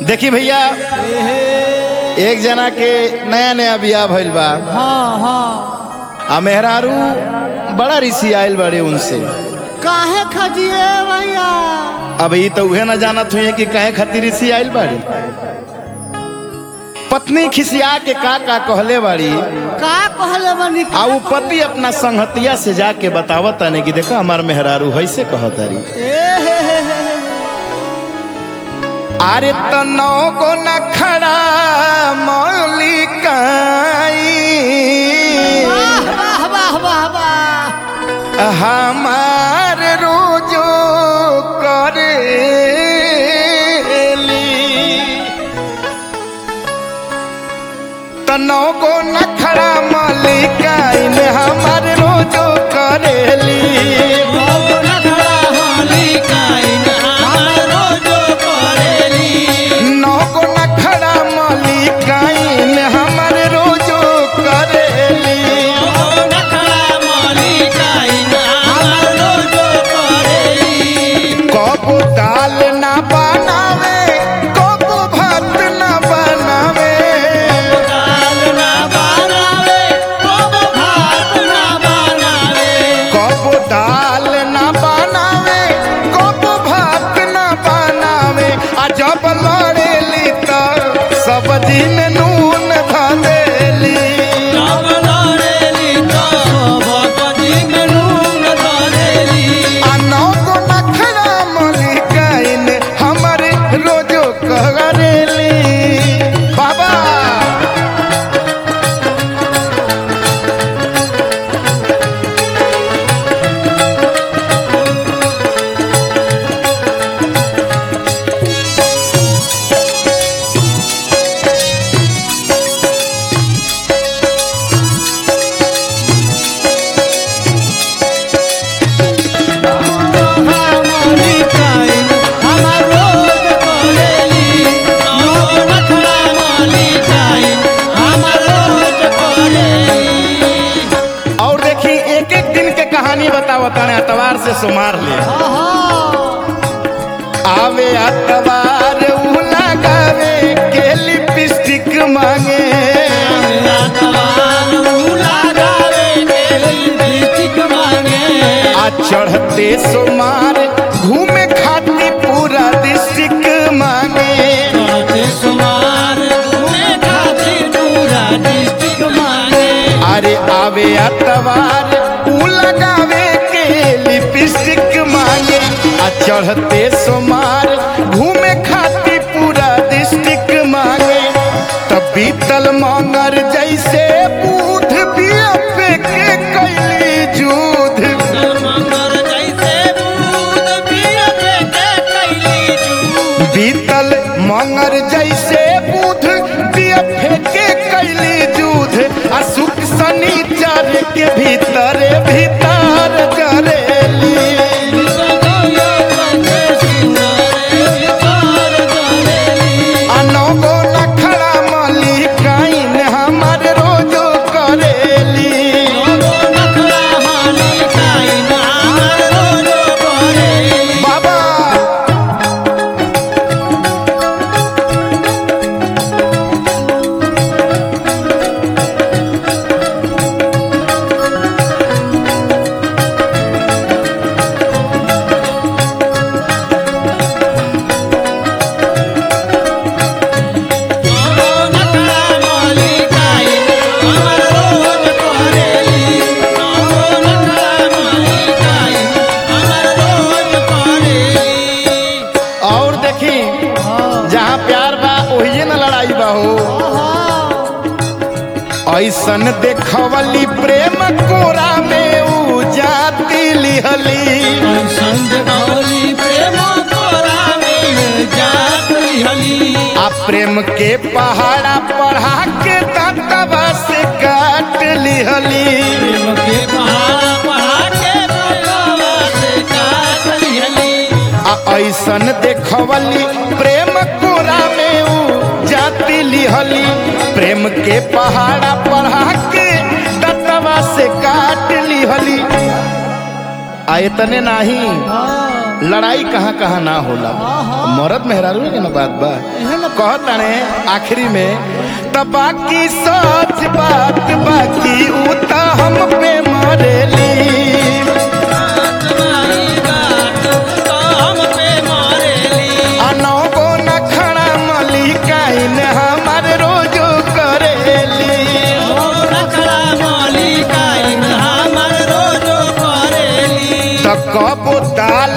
देखी भैया एक जना के नया नया बियाह भइल बा हाँ हाँ आ मेहरारू बड़ा ऋषि आयल बड़े उनसे काहे खजिए भैया अब ई तो उहे न जानत हुई कि कहे खातिर ऋषि आयल बाड़ी पत्नी खिसिया के का का कहले बाड़ी का कहले बनी आ उ पति अपना संगतिया से जाके बतावत ताने कि देखो हमार मेहरारू हैसे कहतारी ए हे हे हे हे। अरे तनो को न खड़ा मौलिकाई वाह वाह वाह वाह वाह हमार रोजो करेली तनो को न खड़ा मौलिकाई हमार रोजो करेली नौको नखड़ा मलिकाइन हमर रोजो करेली कबो दाल ना बनावे कबो भात ना बनावे कबो दाल ना बनावे कबो भात ना बनावे आ जब लड़ेली त सब्जी में नून धरेली आ नौको नखड़ा मलिकाइन हमर रोजो करेली बाबा और देखी एक एक दिन के कहानी बतावत ताने अतवार से सुमार ले आवे अतवार उ लगावे के लिपस्टिक मांगे आ चढ़ते सुमार घूमे खाती पूरा डिस्ट्रिक्ट मांगे अरे आवे अतवार उ लगावे के लिपस्टिक मांगे आ चढ़ते सुमार घूमे खाती पूरा डिस्ट्रिक्ट मांगे तब बीतल मंगर जैसे बूध बिया पे के कैली जूध बीतल मंगर जैसे बुध दिया फेंके कैली जूध आ सुख शनिचर के भीतर भीतर करेली आ नौगो नखड़ा मलिकाइन हमर रोजो करेली बाबा और देखी जहाँ प्यार बा वही न लड़ाई बा हो ऐसन देखवली प्रेम कोरा में उ जाती लिहली आ प्रेम के पहाड़ा पढ़ा के दंतवा से काट लिहली आ ऐसन देखवली प्रेम कोरा में उ जाती लिहली प्रेम के पहाड़ा पढ़ा के दंतवा से काट लिहली आ इतने नाही लड़ाई कहाँ कहाँ ना होला मरद मेहरारू के ना बात बा इहे न कहताने आखिरी में त बाकी सच बात बाकी ऊ त हम पे मरेली अनौ गो न खड़ा मलिकाइन हमार रोजो करेली त कबो दाल